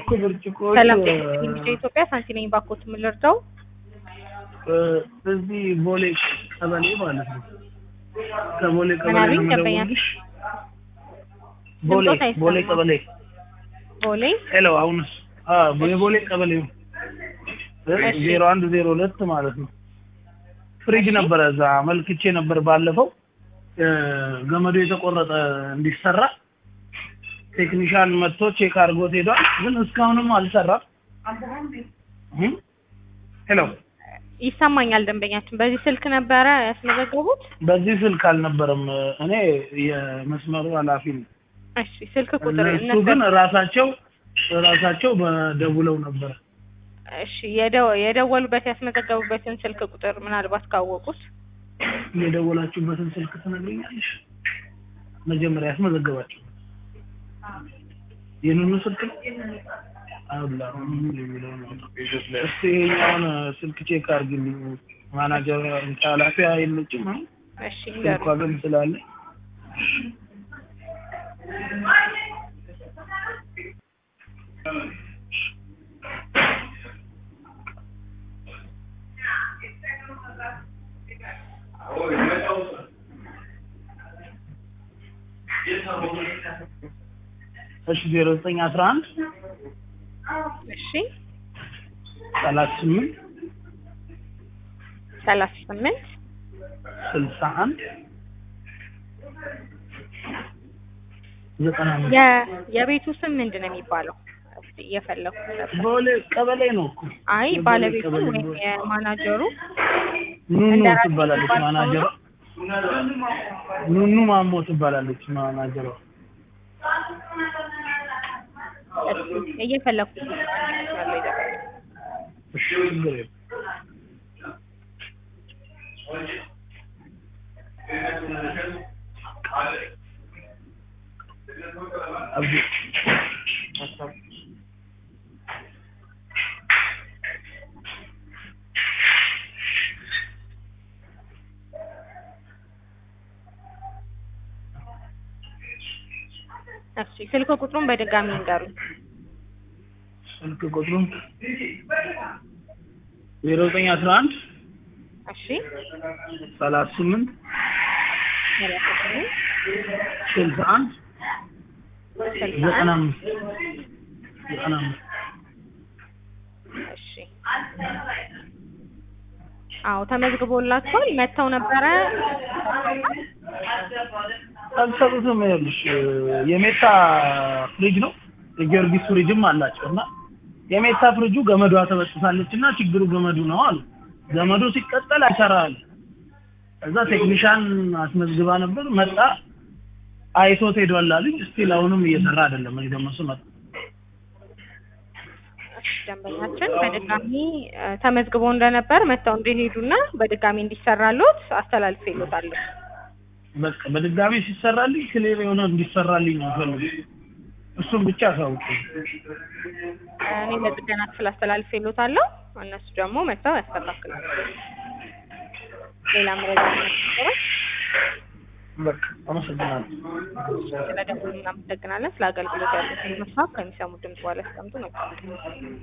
እኮ ብርጭቆዎች ሰላም ጤና ይስጥልኝ ቢጫ ኢትዮጵያ ሳንቲ ነኝ። ባኮት የምልርዳው እ፣ እዚህ ቦሌ ቀበሌ ማለት ነው። ከቦሌ ቀበሌ ምን አሉኝ? ነው ደንበኛ የምደውልልሽ። ቦሌ ድምፆት አይሰማም። ቦሌ ቀበሌ ቦሌ ሄሎ፣ አሁንስ? አዎ የቦሌ ቀበሌ ነው። እሺ። ዜሮ አንድ ዜሮ ሁለት ማለት ነው። ፍሪጅ እሺ። ነበረ እዛ መልክቼ ነበር ባለፈው እ፣ ገመዱ የተቆረጠ እንዲሰራ ቴክኒሻን መጥቶ ቼክ አድርጎት ሄዷል። ግን እስካሁንም አልሰራም። እም? ሄሎ ይሰማኛል። ደንበኛችን በዚህ ስልክ ነበረ ያስመዘገቡት? በዚህ ስልክ አልነበረም። እኔ የመስመሩ ኃላፊ ነኝ። እሺ ስልክ ቁጥር እነሱ እነሱ ግን ራሳቸው ራሳቸው በደውለው ነበር። እሺ የደው የደወሉበት ያስመዘገቡበትን ስልክ ቁጥር ምናልባት ካወቁት የደወላችሁበትን ስልክ ትነግሪኛለሽ? መጀመሪያ ያስመዘገባችሁ የኑኑ ስልክ ነው? አላ ኑኑ የሚለው ነው። እስቲ ይሄኛውን ስልክ ቼክ አድርግልኝ። ማናጀር ኃላፊ አይመጭም አሁን እሺ ስልኳ ንገሩኝ። ግን ስላለ እሺ ዜሮ ዘጠኝ አስራ አንድ እሺ ሰላሳ ስምንት ሰላሳ ስምንት ስልሳ አንድ ዘጠና አምስት የ የቤቱ ስም ምንድን ነው የሚባለው? እስቲ እየፈለኩ ነበር። ቦሌ ቀበሌ ነው እኮ አይ የቦሌ ባለቤቱ ቀበሌ ወይም ቦሌ። የማናጀሩ ኑኑ እንደራሴ ትባላለች የሚባል ሰው ማናጀሯ። ኑኑ ማሞ ትባላለች ማናጀሯ። እስቲ እየፈለኩ ያለው እሺ ችግር የለም። አብዲ እሺ ስልክ ቁጥሩን በድጋሚ ንገሩኝ። ስልክ ቁጥሩን ዜሮ ዘጠኝ አስራ አንድ እሺ ሰላሳ ስምንት ሰላሳ ስምንት ስልሳ አንድ ስልሳ ዘጠና አንድ አምስት ዘጠና አምስት እሺ አዎ ተመዝግቦላችኋል። መጥተው ነበረ። አልሰሩትም። ይኸውልሽ የሜታ ፍሪጅ ነው የጊዮርጊስ ፍሪጅም አላቸው እና የሜታ ፍሪጁ ገመዷ ተበጥሳለች እና ችግሩ ገመዱ ነው አሉ። ገመዱ ሲቀጠል አይሰራል። እዛ ቴክኒሻን አስመዝግባ ነበር መጣ አይቶት ሄዷል አሉኝ። እስቲል አሁንም እየሰራ አይደለም። እኔ ደግሞ ስመጣ እሺ ደንበኛችን በድጋሚ እ፣ ተመዝግቦ እንደነበር መጥተው እንዲሄዱና በድጋሚ እንዲሰራሎት አስተላልፌሎታለሁ። በቃ በድጋሚ ሲሰራልኝ ክሊር የሆነ እንዲሰራልኝ ነው ፈልጉ። እሱም ብቻ አሳውቁ። እኔ ለጥገና ክፍል አስተላልፌሎታለሁ። እነሱ ደግሞ መጥተው ያስተካክላሉ። ሌላ መረጃ ነበረ? በቃ አመሰግናለሁ። ስለደወሉ እናመሰግናለን። ስለ አገልግሎት ያሉትን ሀሳብ ከሚሰሙ ድምጽ በኋላ ያስቀምጡ ነው።